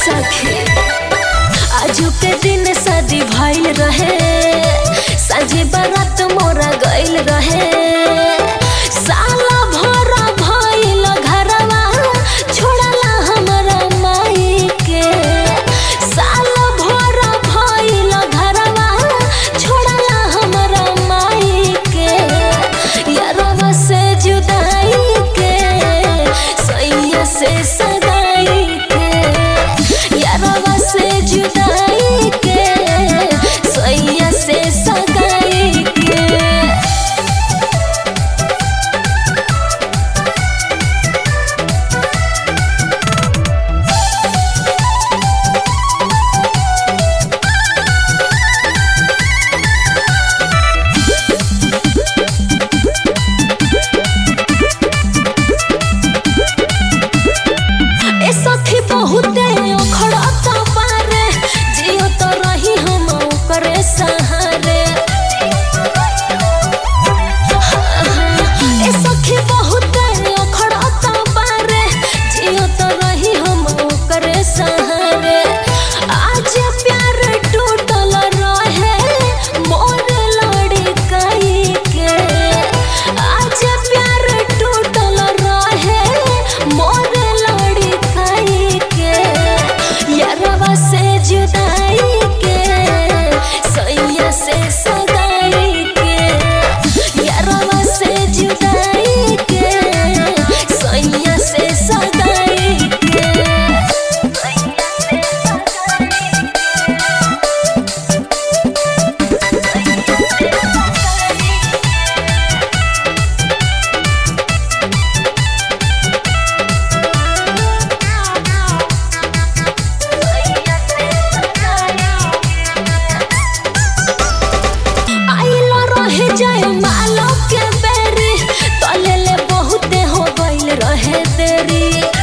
सखी आजू के दिन शादी भइल रहे साझे बारात मोरा गइल रहे साला भरा भइल घरवा छोड़ला हमरा माई के साला भरा भइल घरवा छोड़ला हमरा माई के यारवा से जुदाई के सैया से सगाई के यारवा से जुदाई के सैया से सगाई के ए सखी बहुते ओखड़त पारे जियो तो रही हम ओकरे सहारे ए सखी बहुते ओखड़त पारे जियो तो रही हम ओकरे सहारे आज प्यार टूटल रहे मोर लड़काई के आज प्यार टूटल रहे मोर लड़काई के यारवा से जुदाई के सैया से सगाई के यारवा से जुदाई के सैया से सगाई के सैया से सगाई आइल रहे जय मालो के बेरी तले ले बहुते हो गइल रहे देरी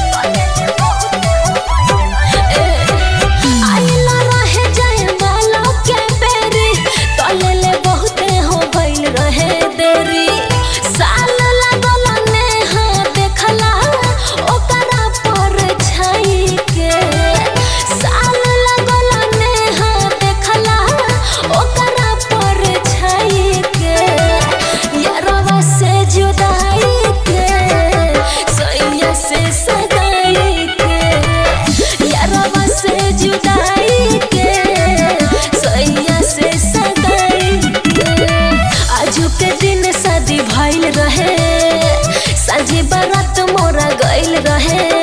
ए, आइल रहे जय मालो के बेरी तले ले बहुते हो गइल रहे देरी साल लागल नेहा देखला ओकरा पर छाई के साल लागल नेहा देखला ओकरा पर छाई के यारवा से जुदाई के सैया से सगाई के यारवा से जुदाई के सैया से सगाई के आजू के दिन शादी भइल रहे साझे बारात मोरा गइल रहे